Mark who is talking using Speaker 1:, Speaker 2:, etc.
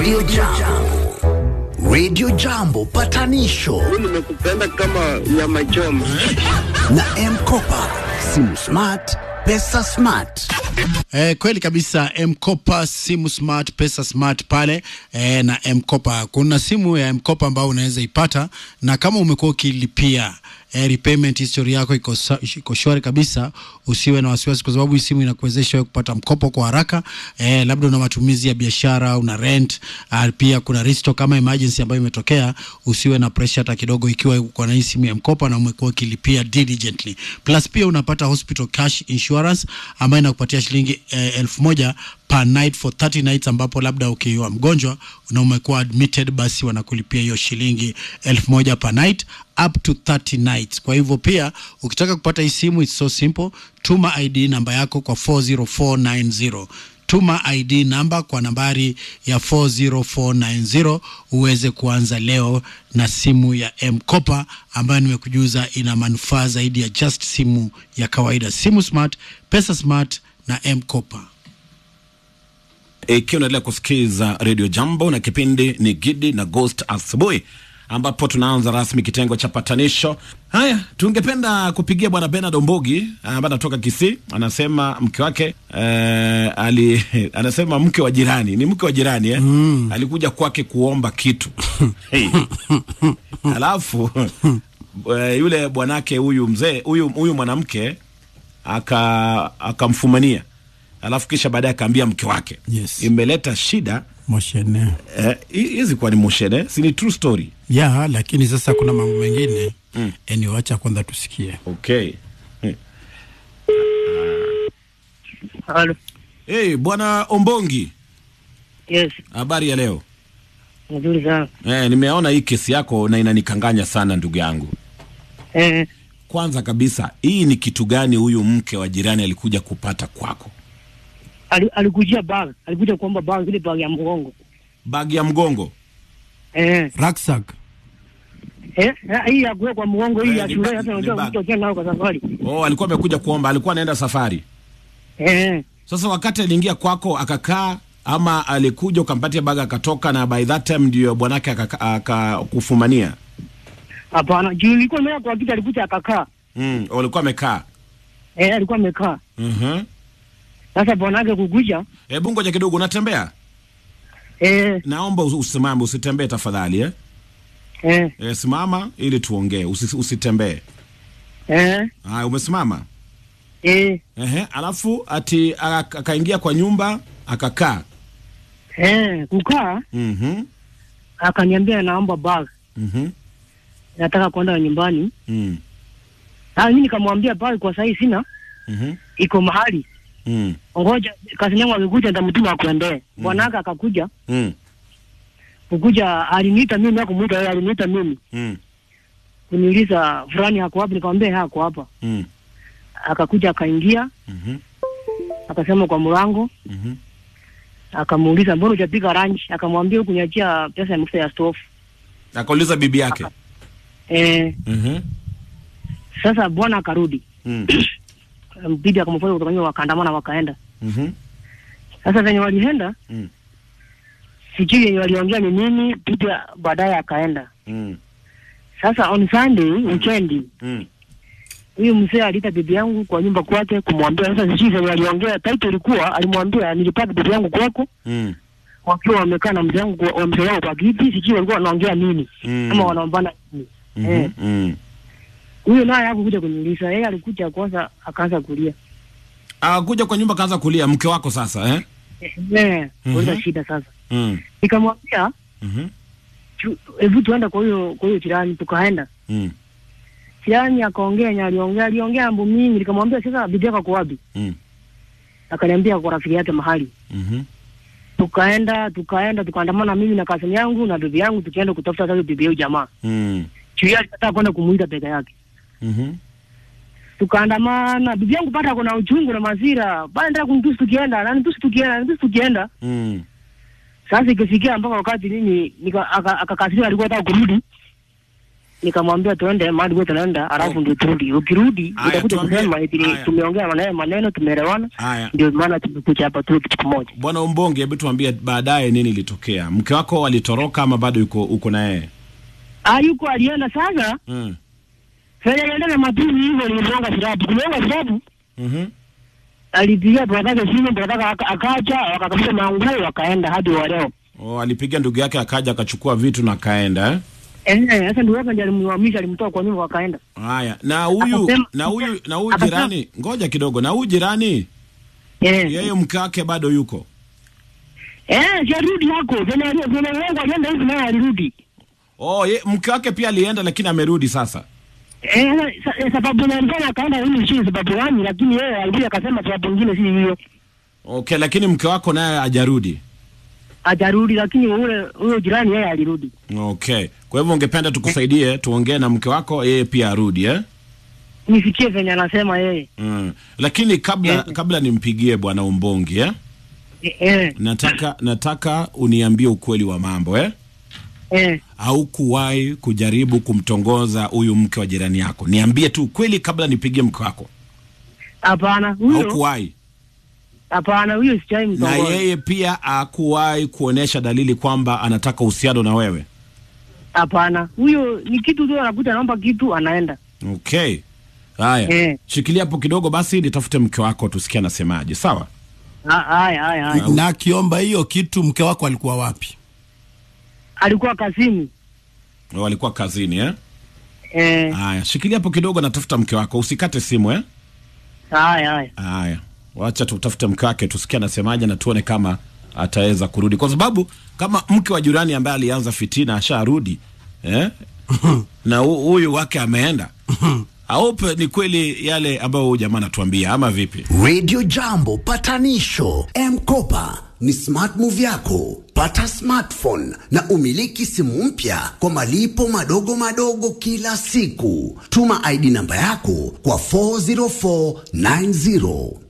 Speaker 1: Radio Jambo. Radio Jambo patanisho
Speaker 2: nimekupenda kama nyama choma.
Speaker 1: na Mkopa. Simu smart, pesa smart.
Speaker 3: Eh, kweli kabisa Mkopa simu smart pesa smart pale eh, na Mkopa kuna simu ya Mkopa ambayo unaweza ipata, na kama umekuwa ukilipia eh, repayment history yako iko sa- iko shwari kabisa, usiwe na wasiwasi, kwa sababu hii simu inakuwezesha wewe kupata mkopo kwa haraka eh, labda una matumizi ya biashara, una rent uh, pia kuna restock kama emergency ambayo imetokea, usiwe na pressure hata kidogo, ikiwa uko na hii simu ya Mkopa na umekuwa ukilipia diligently. Plus pia unapata hospital cash insurance ambayo inakupatia shilingi eh, elfu moja per night for 30 nights, ambapo labda ukiwa mgonjwa na umekuwa admitted, basi wanakulipia hiyo shilingi elfu moja per night up to 30 nights. Kwa hivyo pia ukitaka kupata hii simu it's so simple, tuma ID namba yako kwa 40490 tuma ID namba kwa nambari ya 40490 uweze kuanza leo na simu ya M-Kopa ambayo nimekujuza ina manufaa zaidi ya just simu ya kawaida. Simu smart, pesa smart na M-Kopa.
Speaker 4: ikiwa unaendelea kusikiza redio jambo na kipindi ni gidi na ghost asubuhi ambapo tunaanza rasmi kitengo cha patanisho haya tungependa kupigia bwana benard ombogi ambaye anatoka kisii anasema mke wake eh, ali, anasema mke wa jirani ni mke wa jirani eh? mm. alikuja kwake kuomba kitu hey. alafu eh, yule bwanake huyu mzee huyu huyu mwanamke aka akamfumania alafu kisha baadaye akaambia mke wake
Speaker 3: Yes.
Speaker 4: imeleta shida
Speaker 3: Moshene.
Speaker 4: eh, hi- hizi kuwa ni moshene si ni true story
Speaker 3: Ya, lakini sasa kuna mambo mengine mm. Eni, wacha kwanza tusikie.
Speaker 4: okay Eh.
Speaker 2: Halo.
Speaker 4: hey, bwana ombongi
Speaker 2: Yes,
Speaker 4: habari ya leo
Speaker 2: nzuri sana.
Speaker 4: eh, nimeona hii kesi yako na inanikanganya sana ndugu yangu
Speaker 2: Eh,
Speaker 4: kwanza kabisa hii ni kitu gani huyu mke wa jirani alikuja kupata kwako
Speaker 2: ali- alikujia bag, alikuja kuomba bag, ile bag ya mgongo.
Speaker 4: bagi ya mgongo
Speaker 2: Eh,
Speaker 3: Rucksack.
Speaker 2: eh, eh, hii ya kuwekwa mgongo hii
Speaker 4: Eh,
Speaker 2: ya
Speaker 4: ni
Speaker 2: shule,
Speaker 4: bag-
Speaker 2: hata
Speaker 4: ni
Speaker 2: unajua
Speaker 4: bag.
Speaker 2: mtu akiwa nao kwa safari.
Speaker 4: oh, alikuwa amekuja kuomba alikuwa anaenda safari
Speaker 2: Eh,
Speaker 4: sasa wakati aliingia kwako akakaa ama alikuja ukampatia baga akatoka na by that time ndio bwanake akaka- akakufumania
Speaker 2: hapana, juu nilikuwa nimeenda kwa kiti, alikuja akakaa.
Speaker 4: mm, walikuwa amekaa
Speaker 2: Eh, alikuwa amekaa.
Speaker 4: Mhm.
Speaker 2: Sasa bwanake kukuja,
Speaker 4: hebu ngoja kidogo unatembea
Speaker 2: eh,
Speaker 4: naomba usi- usimame usitembee tafadhali eh?
Speaker 2: eh,
Speaker 4: E, simama ili tuongee usi, usitembee
Speaker 2: eh,
Speaker 4: haya umesimama
Speaker 2: eh,
Speaker 4: Ehe, alafu ati ak- akaingia kwa nyumba akakaa
Speaker 2: eh, kukaa,
Speaker 4: Mhm,
Speaker 2: akaniambia naomba bag,
Speaker 4: mhm,
Speaker 2: nataka kwenda nyumbani.
Speaker 4: mm,
Speaker 2: Ah, mimi nikamwambia bag kwa sasa sina,
Speaker 4: mhm,
Speaker 2: iko mahali.
Speaker 4: mm,
Speaker 2: Ngoja kazi yangu akikuja nitamtuma akuendee. Bwanake akakuja,
Speaker 4: mm,
Speaker 2: kukuja aliniita mimi na kumuita yeye aliniita mimi.
Speaker 4: mm,
Speaker 2: Kuniuliza fulani hako wapi nikamwambia hako hapa.
Speaker 4: mm,
Speaker 2: Akakuja akaingia,
Speaker 4: mhm,
Speaker 2: akasema kwa mlango,
Speaker 4: mhm.
Speaker 2: akamuuliza mbona hujapika lunch? Akamwambia huku niachia pesa ya mafuta ya stove.
Speaker 4: akauliza bibi yake
Speaker 2: Eh,
Speaker 4: Mhm,
Speaker 2: sasa bwana akarudi.
Speaker 4: mm,
Speaker 2: Bibi akamfuata kutoka nyuma wakaandamana wakaenda.
Speaker 4: mhm,
Speaker 2: Sasa venye walienda,
Speaker 4: Mm.
Speaker 2: sijui yenye waliongea ni nini, bibi baadaye akaenda.
Speaker 4: mm,
Speaker 2: Sasa on Sunday weekend
Speaker 4: mm.
Speaker 2: huyu mzee aliita bibi yangu kwa nyumba kwake kumwambia. Sasa sijui venye waliongea, title ilikuwa alimwambia nilipata bibi yangu kwako,
Speaker 4: Mm,
Speaker 2: wakiwa wamekaa na mzee wangu kwa- wa mzee wangu kwa kiti, sijui walikuwa wanaongea nini
Speaker 4: mm,
Speaker 2: ama wanaombana nini.
Speaker 4: mhm,
Speaker 2: Eh.
Speaker 4: mm.
Speaker 2: Huyo naye hakukuja kuniuliza, yeye alikuja kwanza akaanza kulia
Speaker 4: akakuja kwa nyumba kaanza kulia mke wako sasa eh?
Speaker 2: eh, kuuliza
Speaker 4: Mhm.
Speaker 2: shida. Sasa
Speaker 4: mm,
Speaker 2: nikamwambia
Speaker 4: mhm,
Speaker 2: tu- hebu tuende kwa huyo kwa huyo jirani. Tukaenda
Speaker 4: mm,
Speaker 2: jirani, akaongea yenye aliongea, aliongea mambo mingi. Nikamwambia sasa, bibi yako ako wapi?
Speaker 4: mm,
Speaker 2: Akaniambia kwa rafiki yake mahali
Speaker 4: mhm,
Speaker 2: tukaenda tukaenda tukaandamana mimi na kasini yangu na bibi yangu tukienda kutafuta sasa bibi yao jamaa
Speaker 4: mm,
Speaker 2: juu alikataa kwenda kumuita peke yake
Speaker 4: mhm.
Speaker 2: tukaandamana bibi yangu pata kuna uchungu na masira bana ndio kunitusi tukienda na nitusi tukienda nitusi tukienda
Speaker 4: Mm,
Speaker 2: sasa ikifikia mpaka wakati nini nika- aka- akakasirika alikuwa anataka kurudi nikamwambia tuende mahali wewe tunaenda, alafu ndio turudi. Ukirudi
Speaker 4: Haya,
Speaker 2: utakuja
Speaker 4: tuambie.
Speaker 2: kusema eti
Speaker 4: Haya.
Speaker 2: tumeongea maneno maneno, tumeelewana,
Speaker 4: Haya.
Speaker 2: ndio maana tumekuja hapa tu kitu kimoja.
Speaker 4: Bwana Umbonge, hebu tuambie baadaye nini ilitokea. Mke wako alitoroka ama bado yuko uko na yeye?
Speaker 2: Ah, yuko alienda sasa.
Speaker 4: Mm.
Speaker 2: Sasa alienda na mapili hivyo, nilimwonga silabu, kumwonga silabu
Speaker 4: Mhm.
Speaker 2: alipigia bradhake simu, bradhake aka- akaja, wakakabisa manguo, wakaenda hadi wa leo.
Speaker 4: Oh, alipiga ndugu yake akaja akachukua vitu na akaenda eh?
Speaker 2: Eh, eh, sasa ndio wake ndiye alimhamisha, alimtoa kwa nyumba, wakaenda.
Speaker 4: Haya, na huyu
Speaker 2: Akasema-
Speaker 4: na huyu na huyu
Speaker 2: akasema-
Speaker 4: jirani, ngoja kidogo, na huyu jirani
Speaker 2: Eh,
Speaker 4: yeye mke wake bado yuko.
Speaker 2: eh, sharudi yako, vile vile wangu alienda hivi naye alirudi.
Speaker 4: Oh, ye, mke wake pia alienda lakini amerudi sasa.
Speaker 2: Eh, sa- eh, sababu nalifanya akaenda hili si sababu gani, lakini yeye alikuja akasema sababu nyingine si hiyo.
Speaker 4: Okay, lakini mke wako naye hajarudi.
Speaker 2: Ajarudi, lakini ule huyo jirani yeye alirudi.
Speaker 4: Okay, kwa hivyo ungependa tukusaidie tuongee na mke wako yeye pia arudi eh?
Speaker 2: Nifikie venye anasema yeye.
Speaker 4: Mm. Lakini kabla
Speaker 2: Eh.
Speaker 4: kabla nimpigie bwana Umbongi eh?
Speaker 2: Eh, eh,
Speaker 4: nataka nataka uniambie ukweli wa mambo eh?
Speaker 2: eh.
Speaker 4: au kuwahi kujaribu kumtongoza huyu mke wa jirani yako? Niambie tu ukweli kabla nipigie mke wako.
Speaker 2: Hapana,
Speaker 4: Au
Speaker 2: huyo
Speaker 4: kuwahi
Speaker 2: hapana, huyo sijai
Speaker 4: na
Speaker 2: mtongoza.
Speaker 4: yeye pia akuwahi kuonesha dalili kwamba anataka uhusiano na wewe?
Speaker 2: Hapana, huyo ni kitu tu anakuta anaomba kitu anaenda.
Speaker 4: Okay, haya
Speaker 2: Eh.
Speaker 4: shikilia hapo kidogo basi, nitafute mke wako tusikie anasemaje. Sawa.
Speaker 2: Ha- Haya, haya, haya.
Speaker 5: na akiomba hiyo kitu mke wako alikuwa wapi
Speaker 2: Alikuwa kazini.
Speaker 4: Walikuwa kazini eh?
Speaker 2: Eh,
Speaker 4: Haya, shikilia hapo kidogo, natafuta mke wako, usikate simu eh?
Speaker 2: haya, haya.
Speaker 4: Haya, wacha tutafute mke wake tusikie anasemaje na tuone kama ataweza kurudi, kwa sababu kama mke wa jirani ambaye alianza fitina asharudi eh? na hu- huyu wake ameenda aupe ni kweli yale ambayo huyu jamaa anatuambia ama vipi?
Speaker 1: Radio Jambo patanisho M-Kopa ni smart move yako. Pata smartphone na umiliki simu mpya kwa malipo madogo madogo kila siku. Tuma ID namba yako kwa 40490.